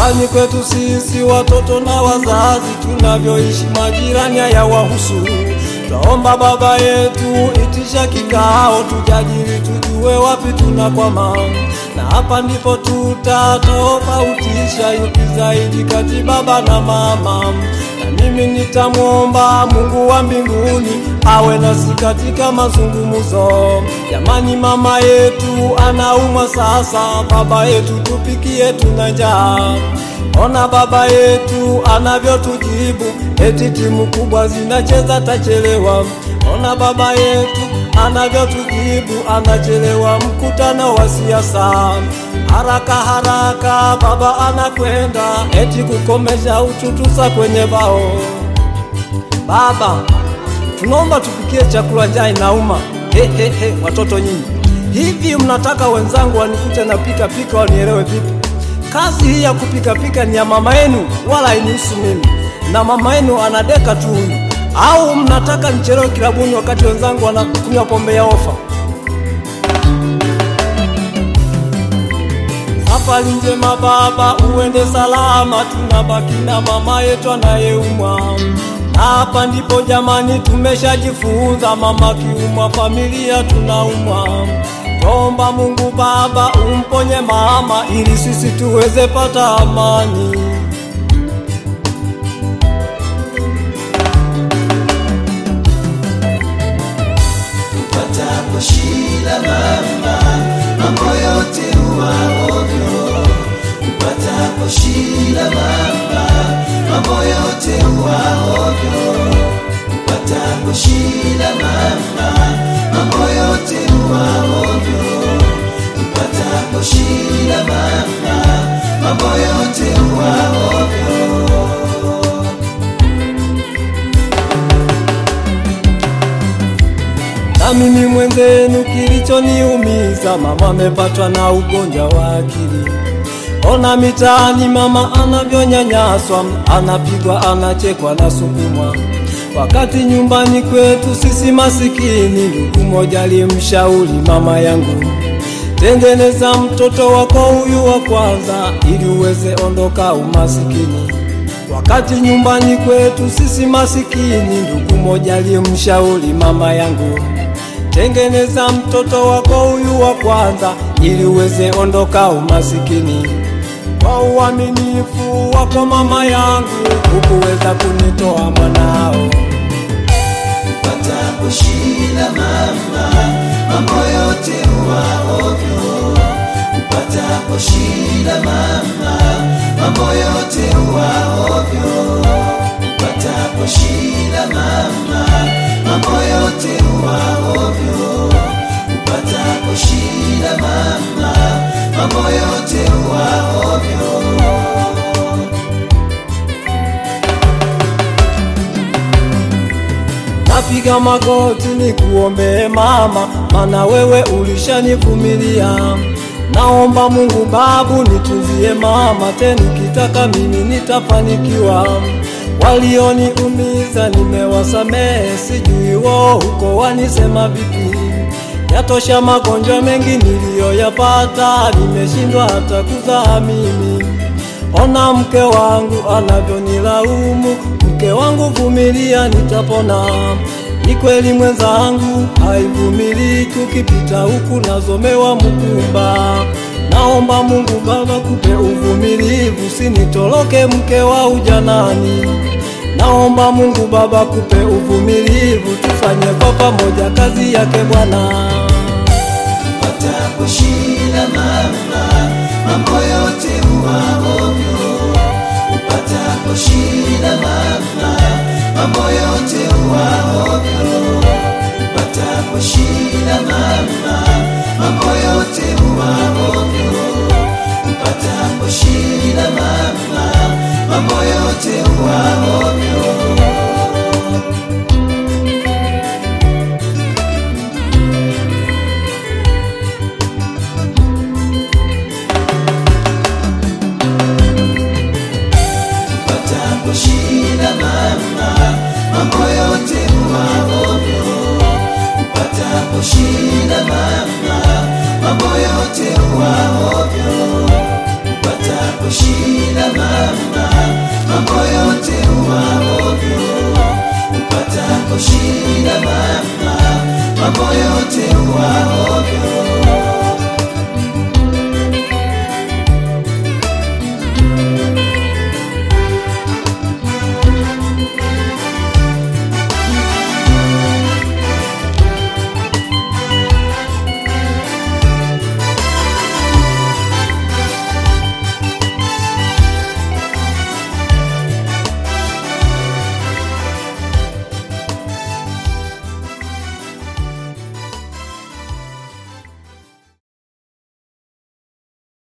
Nyumbani kwetu sisi watoto na wazazi tunavyoishi majirani hayawahusu. Twaomba Baba yetu, itisha kikao, tujadili tujue wapi tunakwama, na hapa ndipo tutatofautisha yupi zaidi kati baba na mama. Na mimi nitamwomba Mungu wa mbinguni awe nasi katika mazungumzo. Jamani, mama yetu anaumwa sasa, baba yetu tupikie, tuna njaa. Ona baba yetu anavyotujibu, eti timu kubwa zinacheza tachelewa. Ona baba yetu anavyotujibu, anachelewa mkutano wa siasa. Haraka haraka baba anakwenda, eti kukomesha uchutusa kwenye bao. Baba, tunaomba tupikie chakula, njaa inauma. He, he, he, watoto nyinyi, hivi mnataka wenzangu wanikute na pika pika wanielewe vipi? Kazi hii ya kupika pika ni ya mama yenu, wala hainihusu mimi, na mama yenu anadeka tu huyu. Au mnataka nichelewe kilabuni wakati wenzangu wanakunywa pombe ya ofa? Safari njema baba, uende salama, tunabaki na mama yetu anayeumwa. Na hapa ndipo jamani, tumeshajifunza mama kiumwa, familia tunaumwa. Tomba Mungu Baba umponye mama, ili sisi tuweze pata amani. Upatapo shida mama, mambo yote huwa ovyo. Upatapo shida mama, mambo yote huwa ovyo. Upatapo shida mama, mambo yote huwa ovyo. Upatapo shida mama, mambo yote huwa ovyo. Na mimi mwenzenu, kilichoniumiza mama amepatwa na ugonjwa wa akili. Ona mitaani mama anavyonyanyaswa, anapigwa, anachekwa na sukumwa, wakati nyumbani kwetu sisi masikini. Ndugu moja alimshauri mama yangu, tengeneza mtoto wako huyu wa kwanza, ili uweze ondoka umasikini. Wakati nyumbani kwetu sisi masikini, ndugu moja alimshauri mama yangu, tengeneza mtoto wako huyu wa kwanza, ili uweze ondoka umasikini. Kwa uaminifu wako mama yangu, hukuweza kunitoa mwanao. Upatapo shida mama, mambo yote huwa ovyo. Upatapo shida mama, mambo yote huwa ovyo. Upatapo shida mama, mambo yote huwa ovyo. Upatapo shida mama, mambo yote huwa ovyo. Napiga magoti ni kuombee mama, mana wewe ulishanivumilia. Naomba Mungu babu nitunzie mama, tena nikitaka mimi nitafanikiwa. Walioniumiza nimewasamehe, sijui wao huko wanisema vipi. Yatosha magonjwa mengi niliyoyapata, nimeshindwa hata kuzaa mimi. Ona mke wangu anavyonilaumu, mke wangu vumilia, nitapona. Ni kweli mwenzangu, haivumiliki, ukipita huku nazomewa mkumba. Naomba Mungu Baba kupe uvumilivu, sinitoroke mke wa ujanani. Naomba Mungu Baba kupe uvumilivu, tufanye kwa pamoja kazi yake Bwana. Upatapo shida mama, mambo yote huwa ovyo. Upatapo shida mama, mambo yote huwa ovyo. Upatapo shida mama, mambo yote huwa ovyo. Upatapo shida mama, mambo yote huwa ovyo. Upatapo shida mama mambo yote huwa ovyo